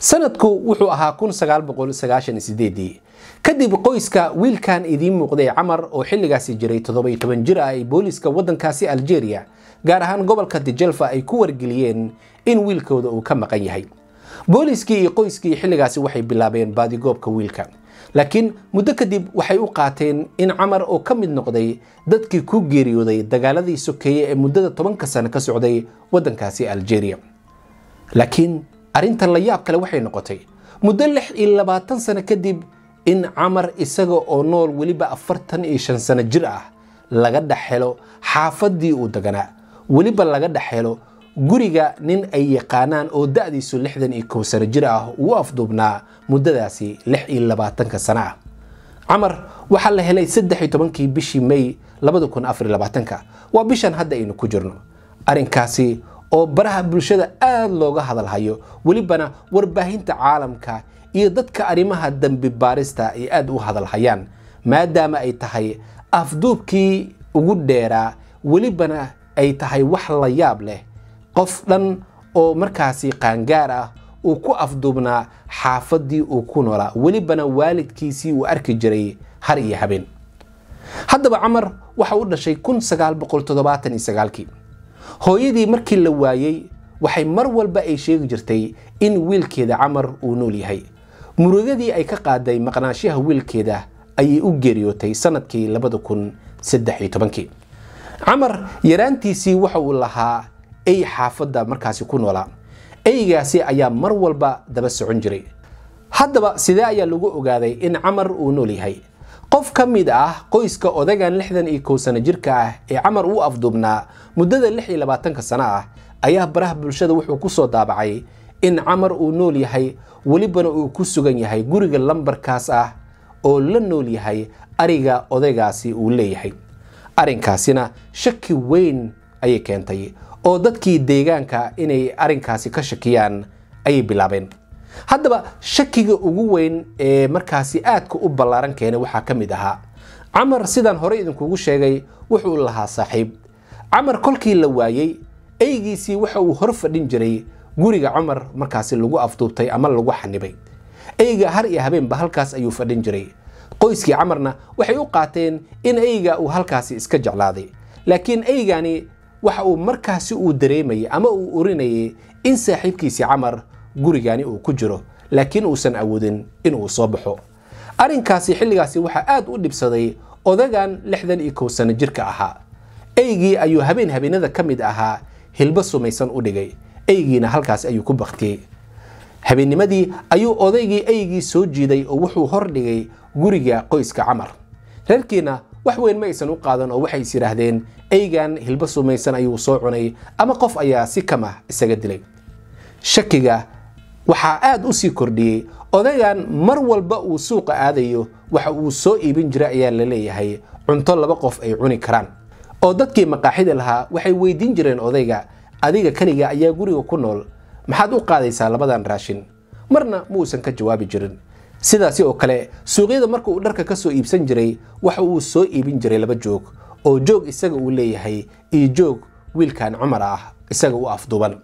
sanadku wuxuu ahaa kadib qoyska wiilkan idiin muuqday camar oo xilligaasi jiray jir ah ay booliiska wadankaasi algeria gaar ahaan gobolka dijelfa ay ku wargeliyeen in wiilkooda uu ka maqan yahay booliiskii iyo qoyskii xilligaasi waxay bilaabeen baadigoobka wiilka laakiin muddo kadib waxay u qaateen in camar oo ka mid noqday dadkii ku geeriyooday dagaaladii sokeeye ee muddada tobanka sano ka socday wadankaasi algeria laakiin arrintan la yaab kale waxay noqotay muddo lix iyo labaatan sano kadib in camar isaga oo nool weliba afartan iyo shan sano jir ah laga dhex helo xaafadii uu deganaa weliba laga dhex helo guriga nin ay yaqaanaan oo da'diisu lixdan iyo kow sano jir ah uu afduubnaa muddadaasi lix iyo labaatanka sano ah camar waxaa la helay saddex iyo tobankii bishii may labada kun afar iyo labaatanka waa bishan hadda aynu ku jirno arrinkaasi oo baraha bulshada aada looga hadalhayo welibana warbaahinta caalamka iyo dadka arrimaha dembi baarista ay aada u hadalhayaan maadaama ay tahay afduubkii ugu dheeraa welibana ay tahay wax la yaab leh qof dhan oo markaasi qaangaar ah uu ku afduubnaa xaafadii uu ku noolaa welibana waalidkiisii uu arki jiray har iyo habeen haddaba camar waxa u dhashay kii hooyadii markii la waayey waxay mar walba ay sheegi jirtay in wiilkeeda camar uu nool yahay murugadii ay ka qaaday maqnaanshaha wiilkeeda ayay u geeriyootay sanadkii camar yaraantiisii waxa uu lahaa ey xaafadda markaasi ku noolaa eygaasi ayaa mar walba daba socon jiray haddaba sidee ayaa lagu ogaaday in camar uu nool yahay qof ka mid ah qoyska odagan lixdan iyo kow sano jirka ah ee camar uu afduubnaa muddada lix iyo labaatanka sano ah ayaa baraha bulshada wuxuu ku soo daabacay in camar uu nool yahay welibana uu ku sugan yahay guriga lambarkaas ah oo la nool yahay ariga odaygaasi uu leeyahay arrinkaasina shaki weyn ayay keentay oo dadkii deegaanka inay arrinkaasi ka shakiyaan ayay bilaabeen haddaba shakiga ugu weyn ee markaasi aadka u ballaaran keenay waxaa ka mid ahaa camar sidaan hore idinkugu sheegay wuxuu lahaa saaxiib camar kolkii la waayey eygiisii waxa uu hor fadhin jiray guriga cumar markaasi lagu afduubtay ama lagu xanibay eyga har iyo habeenba halkaas ayuu fadhin jiray qoyskii camarna waxay u qaateen in eyga uu halkaasi iska jeclaaday laakiin eygani waxa uu markaasi uu dareemayay ama uu urinayay in saaxiibkiisii camar gurigani uu ku jiro laakiin uusan awoodin inuu soo baxo arrinkaasi xilligaasi waxaa aad u dhibsaday odagan lixdan iyo kow sano jirka ahaa eygii ayuu habeen habeenada ka mid ahaa hilbo sumaysan u dhigay eygiina halkaas ayuu ku baktiyey habeennimadii ayuu odaygii eygii soo jiiday oo wuxuu hor dhigay guriga qoyska camar reerkiina wax weyn ma aysan u qaadan oo waxay is yidhaahdeen eygan hilbo sumaysan ayuu soo cunay ama qof ayaa si kama isaga dilay shakiga waxaa aad u sii kordhiyey odaygan mar walba uu suuqa aadayo waxa uu soo iibin jira ayaa la leeyahay cunto laba qof ay cuni karaan oo dadkii maqaaxida lahaa waxay weydiin jireen odayga adiga keliga ayaa guriga ku nool maxaad u qaadaysaa labadan raashin marna ma uusan ka jawaabi jirin sidaasi oo kale suuqyada marka uu dharka ka soo iibsan jiray waxa uu soo iibin jiray laba joog oo joog isaga uu leeyahay iyo joog wiilkan cumar ah isaga u afduuban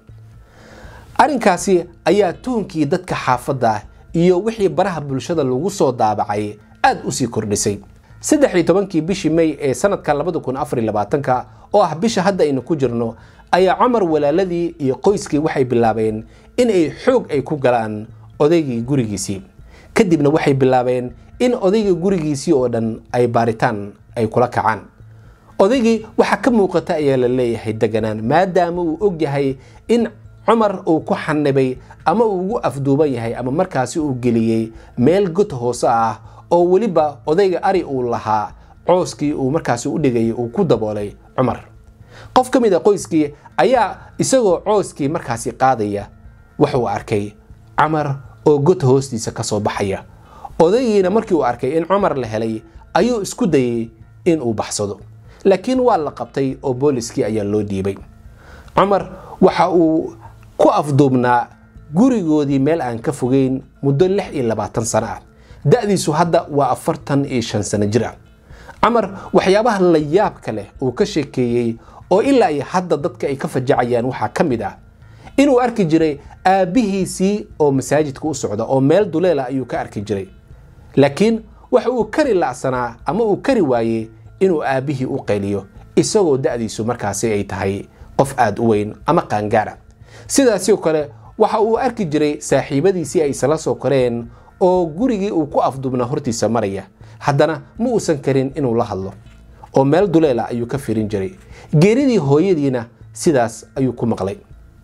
arrinkaasi ayaa tuhunkii dadka xaafadda iyo wixii baraha bulshada lagu soo daabacay aad u sii kordhisay saddex iyo tobankii bishii may ee sanadka labada kun afar iyo labaatanka oo ah bisha hadda aynu ku jirno ayaa cumar walaaladii iyo qoyskii waxay bilaabeen in ay xoog ay ku galaan odaygii gurigiisii kadibna waxay bilaabeen in odayga gurigiisii oo dhan ay baaritaan ay kula kacaan odaygii waxaa ka muuqata ayaa la leeyahay deganaan maadaama uu og yahay in cumar uu ku xanibay ama uu ugu afduuban yahay ama markaasi uu geliyey meel god hoose ah oo weliba odayga ari uu lahaa cooskii uu markaasi u dhigayay uu ku daboolay cumar qof ka mid a qoyskii ayaa isagoo cooskii markaasi qaadaya wuxuu arkay camar oo god hoostiisa ka soo baxaya odaygiina markii uu arkay in cumar la helay ayuu isku dayey in uu baxsado laakiin waa la qabtay oo booliskii ayaa loo dhiibay cumar waxa uu ku afduubnaa gurigoodii meel aan ka fogeyn muddo lix iyo labaatan sano ah da'diisu hadda waa afartan iyo shan sano jir ah camar waxyaabaha la yaabka leh uu ka sheekeeyey oo ilaa iyo hadda dadka ay ka fajacayaan waxaa ka mid ah inuu arki jiray aabbihiisii oo masaajidka u socda oo meel duleela ayuu ka arki jiray laakiin waxa uu kari la'sanaa ama uu kari waayey inuu aabbihii u qayliyo isagoo da'diisu markaasi ay tahay qof aada u weyn ama qaangaara sidaasoo kale waxa uu arki jiray saaxiibadiisii ay isla soo koreen oo gurigii uu ku afdubna hortiisa maraya haddana ma uusan karin inuu la hadlo oo meel duleela ayuu ka firin jiray geeridii hooyadiina sidaas ayuu ku maqlay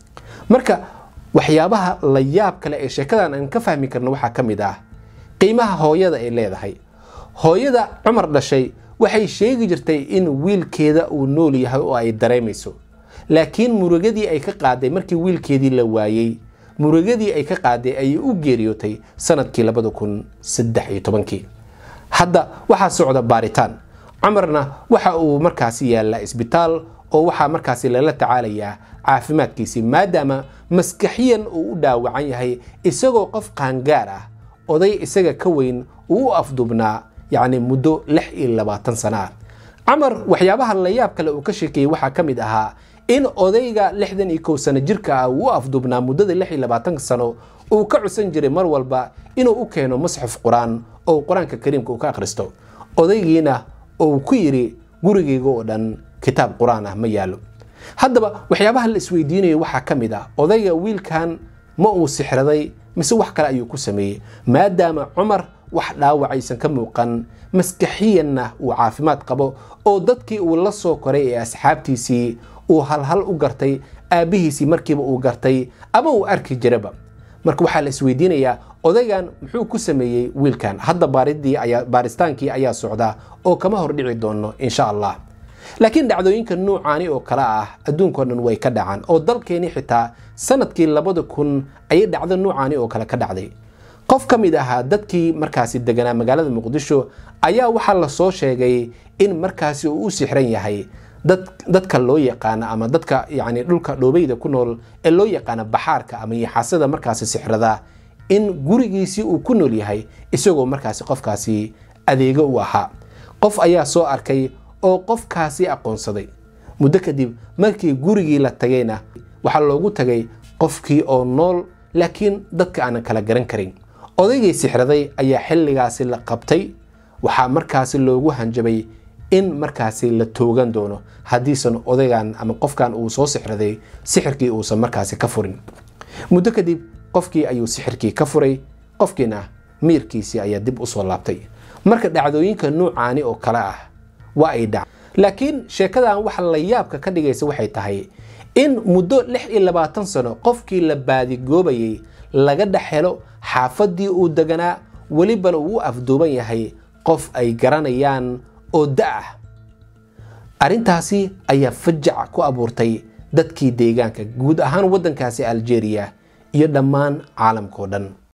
marka waxyaabaha la yaab kale ee sheekadan aan ka fahmi karno waxaa ka mid ah qiimaha hooyada ay leedahay hooyada cumar dhashay waxay sheegi jirtay in wiilkeeda uu nool yahay oo ay dareemayso laakiin murugadii ay ka qaaday markii wiilkeedii la waayey murugadii ay ka qaaday ayay u geeriyootay sanadkii labada kun saddex iyo tobankii hadda waxaa socda baaritaan cumarna waxa uu markaasi yaallaa isbitaal oo waxaa markaasi lala tacaalayaa caafimaadkiisii maadaama maskaxiyan uu u dhaawacan yahay isagoo qof qaangaar ah oday isaga ka weyn uu u afdubnaa yacni muddo lix iyo labaatan sana ah camar waxyaabaha layaab kale uu ka sheekeeyey waxaa ka mid ahaa in odayga lixdan iyo kow sano jirka ah uu u afdubnaa muddada lix iyo labaatanka sano uu ka cusan jiray mar walba inuu u keeno masxaf qur-aan oo qur-aanka kariimka uu ka akhristo odaygiina uu ku yidhi gurigayga oo dhan kitaab qur-aan ah ma yaalo haddaba waxyaabaha la isweydiinayo waxaa ka mid ah odayga wiilkan ma uu sixraday mise wax kale ayuu ku sameeyey maadaama cumar wax dhaawacaysan ka muuqan maskaxiyanna uu caafimaad qabo oo dadkii uu la soo koray ee asxaabtiisii uu halhal u gartay aabbihiisii markiiba uu gartay ama uu arki jiraba marka waxaa la isweydiinayaa odaygan muxuu ku sameeyey wiilkan hadda baaristaankii ayaa socda oo kama hordhici doono insha allah laakiin dhacdooyinka nuucaani oo kale ah adduunkao dhan way ka dhacaan oo dalkeeni xitaa sanadkii labada kun ayay dhacdo nuucaani oo kale ka dhacday qof ka mid ahaa dadkii markaasi deganaa magaalada muqdisho ayaa waxaa lasoo sheegay in markaasi uu u sixran yahay dadka loo yaqaana ama dadka yani dhulka dhoobeyda ku nool ee loo yaqaana baxaarka ama yaxaasada markaasi sixrada in gurigiisii uu ku nool yahay isagoo markaasi qofkaasi adeego u ahaa qof ayaa soo arkay oo qofkaasi aqoonsaday muddo kadib markii gurigii la tagayna waxaa loogu tagay qofkii oo nool laakiin dadka aanan kala garan karin odaygii sixraday ayaa xilligaasi la qabtay waxaa markaasi loogu hanjabay in markaasi la toogan doono haddiisan odaygan ama qofkan uu soo sixraday sixirkii uusan markaasi ka furin muddo kadib qofkii ayuu sixirkii ka furay qofkiina miirkiisii ayaa dib usoo laabtay marka dhacdooyinka nuucaani oo kale ah waa ay dhac laakiin sheekadan waxa la yaabka ka dhigaysa waxay tahay in muddo lix iyo labaatan sano qofkii la baadigoobayay laga dhex helo xaafaddii uu deganaa welibana uu u afduuban yahay qof ay garanayaan oo da ah arrintaasi ayaa fajac ku abuurtay dadkii deegaanka guud ahaan waddankaasi aljeeriya iyo dhammaan caalamkao dhan